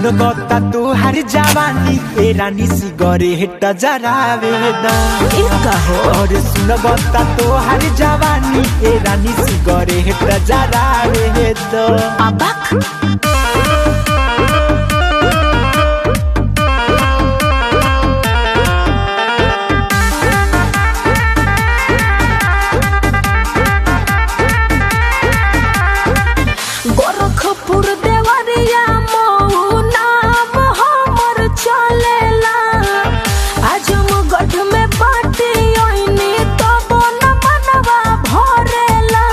सुन गता तोहार जवानी ए रानी सिगरेट जरावे द ई कहो और सुन गता तोहार जवानी ए रानी सिगरेट जरावे द अबक गोरखपुर देवरिया मऊ नाम हमर चलेला आजमगढ़ में बाटी ओइनी तब न मनवा भरेला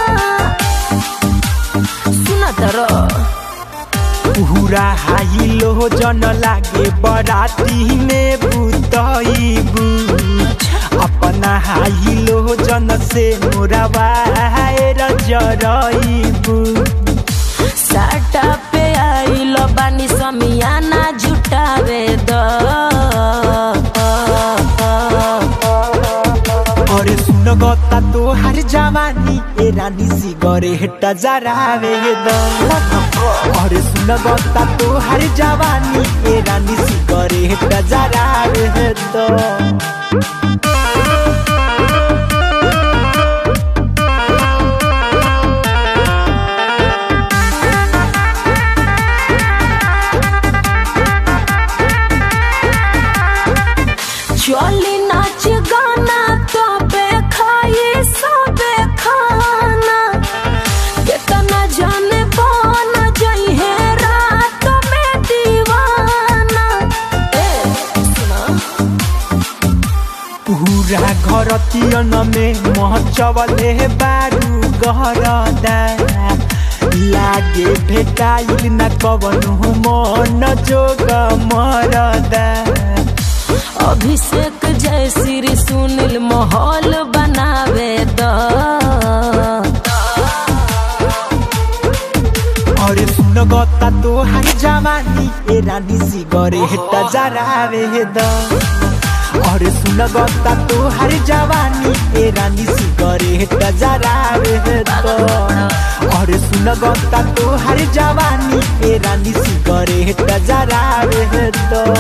सुना तरो पूरा हाई लो जन लागे बराती में बुतईबू अपना हाई लो जन से मोरा वायर जरईबू साटा पे आइल बानी समियाना जुटावे द अरे सुन गता तोहार जवानी ए रानी सिगरेट जरावे द अरे सुन गता तोहार जवानी ए रानी सिगरेट जरावे द चली नाच गाना तबे खाई सबे खाना केतना जाने बन जई है रात में दीवाना ए सुना पूरा घर तियन में महचवले बारू गहरदा लागे भेटाइल न कवनु मन जोग मरदा अभिषेक जय श्री सुनील माहौल बनावे द अरे सुन गता तोहार जवानी ए रानी सिगरेट जरावे द अरे सुन गता तोहार जवानी ए रानी सिगरेट जरावे द अरे सुन गता तोहार जवानी ए रानी सिगरेट जरावे द